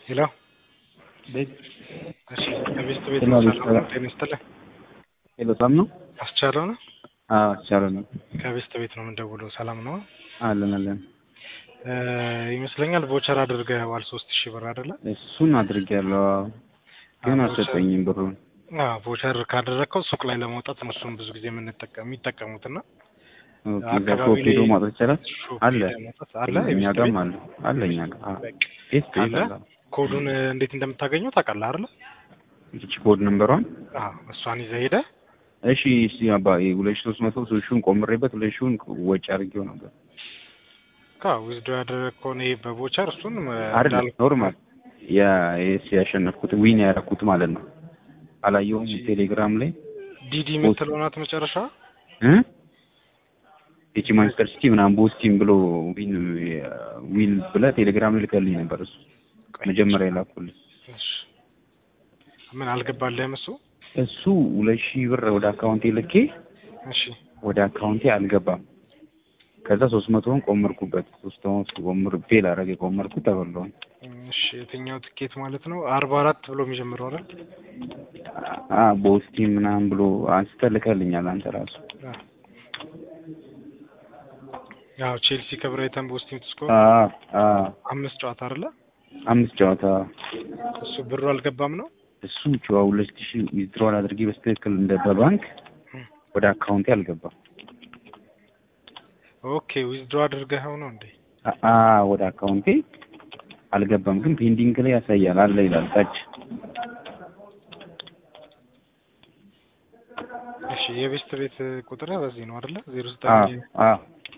ሄሎ ቤት እሺ ከቤት ቤት ጤና ቤት ሰላም ጤና ይስጥልኝ ሄሎ ሰላም ነው? አስቻለው ነው አዎ ቻለ ነው። ከቤት ቤት ነው የምንደውለው ሰላም ነው አለን አለን። እ ይመስለኛል ቮቸር አድርገዋል ሶስት ሺህ ብር አይደለ እሱን አድርጌያለሁ አዎ። ግን አዎ፣ አልሰጠኝም ብሩን። አዎ ቮቸር ካደረግከው ሱቅ ላይ ለመውጣት ነው እሱን ብዙ ጊዜ የምንጠቀም የሚጠቀሙት እና ኦኬ፣ እዛ አካባቢ ሾፕ ሄዶ ላይ ማውጣት ይቻላል? ሾፕ አለ ሄደህ መውጣት አለ እኛ የቤት ጋርም ቤት? አለ አለ እኛ ጋር አዎ። በቃ ቤት ካለ ቤት አለ። ኮዱን እ, እንዴት እንደምታገኘው ታውቃለህ አይደለ ይቺ ኮድ ነምበሯን አዎ እሷን ይዘህ ሄደህ እሺ እስቲ አባ ሁለት ሺህ ሶስት መቶ ሶስት ሺውን ቆምሬበት ሁለት ሺውን ወጪ አድርጌው ነበር። አዎ ዊዝዶ ያደረግከውን ይሄ በቮቸር እሱን እ, አይደለም እንዳልኩህ ኖርማል ያ ኤስ ያሸነፍኩት ዊን ያደረኩት ማለት ነው። አላየሁም ቴሌግራም ላይ ዲዲ የምትለው ናት መጨረሻ እ ይቺ ማንቸስተር ሲቲ ምናምን ቦስቲም ብሎ ዊን ዊን ብለህ ቴሌግራም ላይ ልከልኝ ነበር። እሱ መጀመሪያ የላኩልኝ እሺ ምን አልገባልህም እሱ እሱ ሁለት ሺህ ብር ወደ አካውንቴ ልኬ እሺ ወደ አካውንቴ አልገባም። ከዛ ሶስት መቶውን ቆመርኩበት። ሶስት መቶ ቆምር ፌል አረገ ቆመርኩት ተበላውን። እሺ የትኛው ትኬት ማለት ነው አርባ አራት ብሎ የሚጀምረው አይደል አ ቦስቲም ምናምን ብሎ አንስተህ ልከልኛል አንተ ራሱ አ። ያው ቼልሲ ከብራይተን በውስቲም ትስኮር አ አ አምስት ጨዋታ አይደለ አምስት ጨዋታ እሱ ብሩ አልገባም ነው እሱ ጨዋ ሁለት ሺህ ዊዝድሮል አድርጌ በስትክክል እንደ በባንክ ወደ አካውንቴ አልገባም። ኦኬ ዊዝድሮ አድርገኸው ነው እንዴ አ- አ ወደ አካውንቴ አልገባም፣ ግን ፔንዲንግ ላይ ያሳያል አለ ይላል ታች። እሺ የቤስት ቤት ቁጥር በዚህ ነው አይደለ ዜሮ አ ዘጠኝ አ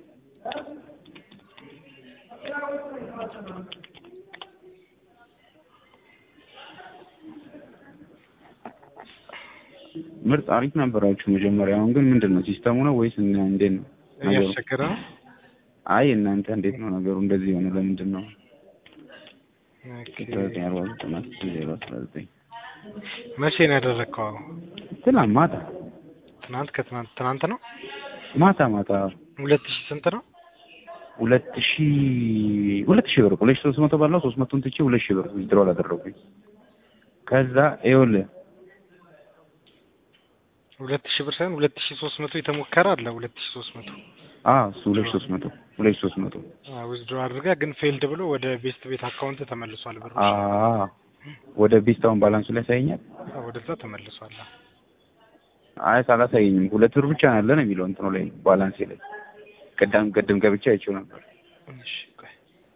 ምርጥ አሪፍ ነበራችሁ መጀመሪያ። አሁን ግን ምንድን ነው ሲስተሙ ነው ወይስ እና እንዴት ነው ነገሩ? እያስቸገረ ነው አይ እናንተ እንዴት ነው ነገሩ እንደዚህ የሆነ ለምንድን ነው? ኦኬ። ዘጠኝ አርባ ዘጠኝ ዜሮ አስራ ዘጠኝ መቼ ነው ያደረግከው ትናንት ማታ ትናንት ከትናንት ትናንት ነው ማታ ማታ ሁለት ሺህ ስንት ነው ሁለት ሺ ሁለት ሺህ ብር ሁለት ሺህ ሶስት መቶ ባለው ሶስት መቶን ትቼ ሁለት ሺህ ብር ዊዝድሮ አደረጉኝ። ከዛ ይኸውልህ ሁለት ሺህ ብር ሳይሆን ሁለት ሺህ ሶስት መቶ የተሞከረ አለ ሁለት ሺህ ሶስት መቶ አ እሱ ሁለት ሺህ ሶስት መቶ ሁለት ሺህ ሶስት መቶ ዊዝድሮ አድርገህ ግን ፌልድ ብሎ ወደ ቤስት ቤት አካውንት ተመልሷል ብሩ አ ወደ ቤስታውን ባላንሱ ላይ ያሳየኛል። አዎ፣ ወደዛ ተመልሷል አይ ሳላሳየኝም ሁለት ብር ብቻ ነው ያለ ነው የሚለው እንትኑ ላይ ባላንሴ ላይ ቅዳም ቅድም ገብቼ አይቼው ነበር። እሺ ቆይ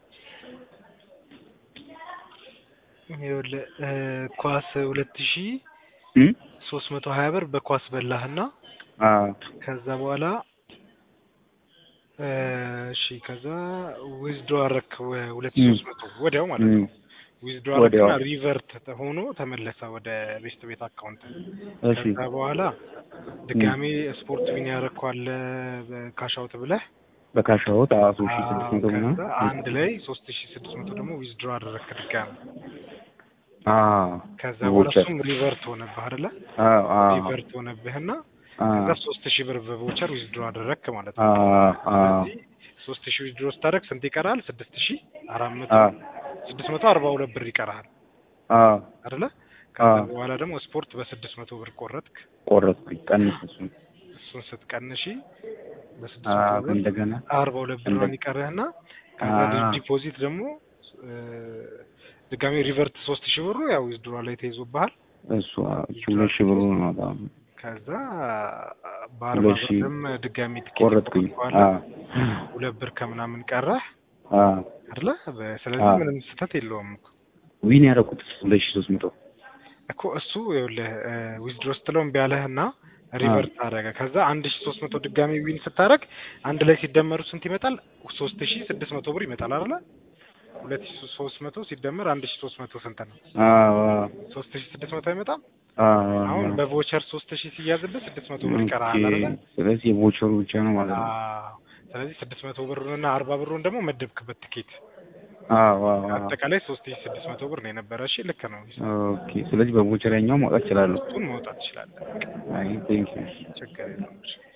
ይኸውልህ እ ኳስ ሁለት ሺህ እም ሶስት መቶ ሀያ ብር በኳስ በላህና አ ከዛ በኋላ እ እሺ ከዛ ዊዝድሮ አረክ ሁለት ሺህ እም ሶስት መቶ ወዲያው ማለት እም ነው ዊዝድሮ ወዲያው አረክና ሪቨርት ሆኖ ተመለሰ ወደ ቤስት ቤት አካውንት እሺ ከዛ በኋላ ድጋሜ ስፖርት ዊን ያረኳለ ካሻውት ብለህ በካሻዎት አ ሶስት ሺህ ስድስት አዎ መቶ ከዛ ምናምን አንድ ላይ ሶስት ሺህ ስድስት መቶ ደግሞ ዊዝድሮ አደረግክ ድጋሜ አ ከዛ በኋላ ቮቸር እሱም ሪቨርት ሆነብህ አይደለ አ አ ሪቨርት ሆነብህና አ ከዛ ሶስት ሺህ ብር በቮቸር ዊዝድሮ አደረግክ ማለት አ ነው አ ስለዚህ ሶስት ሺህ ዊዝድሮ ስታደርግ ስንት ይቀራል ስድስት ሺህ አራት መቶ አ ስድስት መቶ አርባ ሁለት ብር ይቀርሃል አ አይደለ አ ከዛ በኋላ ደግሞ ስፖርት በስድስት መቶ ብር ቆረጥክ ቆረጥኩኝ ቀንስ እሱን እሱን ስትቀንሺ በስድስት አ መቶ ብር እንደገና አርባ ሁለት እንደ ብሯን ይቀርህና ከዛ አ ዲፖዚት ደግሞ እ ድጋሜ ሪቨርት ሶስት ሺህ ብሩ ያው ዊዝድሮ ላይ ተይዞብሃል እሱ አ እሱ ሁለት ሺህ ብሩ ነው በጣም ከዛ በአርባ ሁለት ሺህ ብርም ድጋሚ ትኬት ቆረጥኩኝ። ቆርጠዋል አ ሁለት ብር ከምናምን ቀረህ አ አይደለ በ- ስለዚህ አ ምንም ስህተት የለውም እኮ ዊን ያደረኩት ሁለት ሺህ ሶስት መቶ እኮ እሱ ይኸውልህ ዊዝድሮ ስትለው እምቢ አለህና አ ሪቨርት አደረገ ከዛ አንድ ሺ ሶስት መቶ ድጋሚ ዊን ስታደርግ አንድ ላይ ሲደመሩ ስንት ይመጣል ሶስት ሺ ስድስት መቶ ብር ይመጣል አይደለ ሁለት ሺ ሶስት መቶ ሲደመር አንድ ሺ ሶስት መቶ ስንት ነው አ ሶስት ሺ ስድስት መቶ አይመጣም አ አሁን በቮቸር ሶስት ሺ ሲያዝብህ ስድስት መቶ ብር ኦኬ ይቀርሃል አይደለ ስለዚህ የቮቸሩ ብቻ ነው ማለት ነው። አዎ ስለዚህ ስድስት መቶ ብሩንና አርባ ብሩን ደግሞ መደብክበት ትኬት አዎ አዎ አዎ አጠቃላይ ሶስት ሺ ስድስት መቶ ብር ነው የነበረ እሺ ልክ ነው ኦኬ ስለዚህ በቮቸር ያኛው ማውጣት እችላለሁ። እሱን መውጣት ትችላለህ አይ ቴንክ ዩ ችግር የለውም